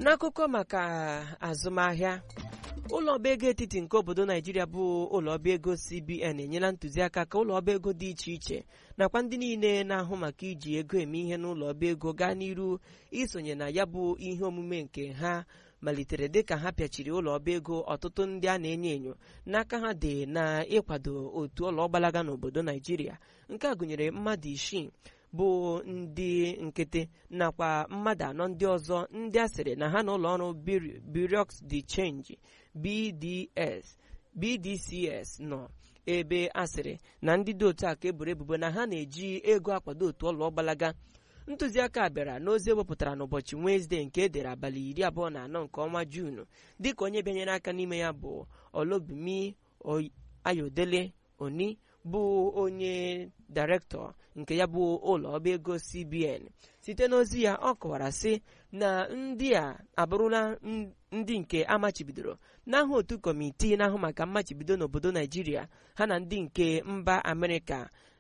n'akụkọ maka azụmahịa ụlọ ọba ego etiti nke obodo naijiria bụ ụlọ ọba ego cbn enyela ntụziaka ka ụlọ ọba ego dị iche iche nakwa ndị niile na-ahụ maka iji ego eme ihe n'ụlọ ọba ego gaa n'iru isonye na ya bụ ihe omume nke ha malitere dịka ha pịachiri ụlọ ọba ego ọtụtụ ndị a na-enyo enyo n'aka ha dị na ịkwado otu ụlọ ọgbalaga n'obodo naijiria nke a gụnyere mmadụ isii bụ ndị nkịtị nakwa mmadụ anọ ndị ọzọ ndị a sịrị na ha na ụlọ ọrụ Bureau de Change BDS BDCS nọ ebe a sịrị na ndị dị otu a ka eboro ebubo na ha na-eji ego akwado otu ụlọ ọgbalaga ntụziaka a bịara n'ozi ewepụtara n'ụbọchị Wenezdee nke edere abalị iri abụọ na anọ nke ọnwa Juunu dịka onye bịanyere aka n'ime ya bụ Olobumi Ayodele Oni bụ onye dairektọ nke ya bụ ụlọ ọba ego CBN site n'ozi ya ọ kọwara sị na ndị a abụrụla ndị nke amachibidoro n'aha otu kọmitii na-ahụ maka mmachibido n'obodo Naijiria ha na ndị nke mba Amerịka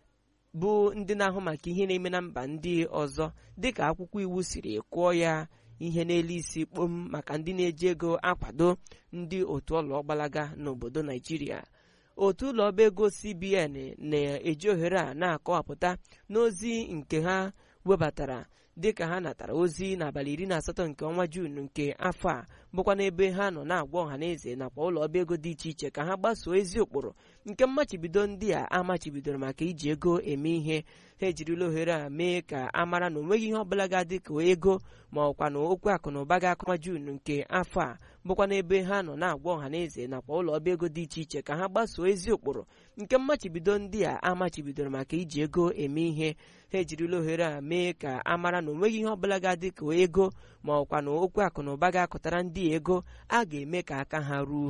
bụ ndị na-ahụ maka ihe na-eme na mba ndị ọzọ dịka akwụkwọ iwu siri kwụọ ya ihe n'elu isi kpom maka ndị na-eji ego akwado ndị otu ụlọ ọgbalaga n'obodo Naijiria otu ụlọ ọba ego CBN na-eji ohere a na-akọwapụta n'ozi nke ha webatara dịka ha natara ozi n'abalị iri na asatọ nke ọnwa Juun nke afọ a bụkwa n'ebe ha nọ na-agwa ọha na eze nakwa ụlọ ọba ego dị iche iche ka ha gbasoo ezi ụkpụrụ nke mmachibido ndị a amachibidoro maka iji ego eme ihe ha ejirila ohere a mee ka a mara na onweghị ihe ọbụla ga-adị ka ego ma ọkwa na okwu akụ na ụba ga-akọnwa Juun nke afọ a bụkwa n'ebe ha nọ na-agwa ọha na eze nakwa ụlọ ọba ego dị iche iche ka ha gbasoo ezi ụkpụrụ nke mmachibido ndị a amachibidoro maka iji ego eme ihe ha ejirila ohere a mee ka a mara na onweghị ihe ọbụla ga-adị ka ego ma ọkwa na okwu akụ na ụba ga-akụtara ndị ego a ga-eme ka aka ha ruo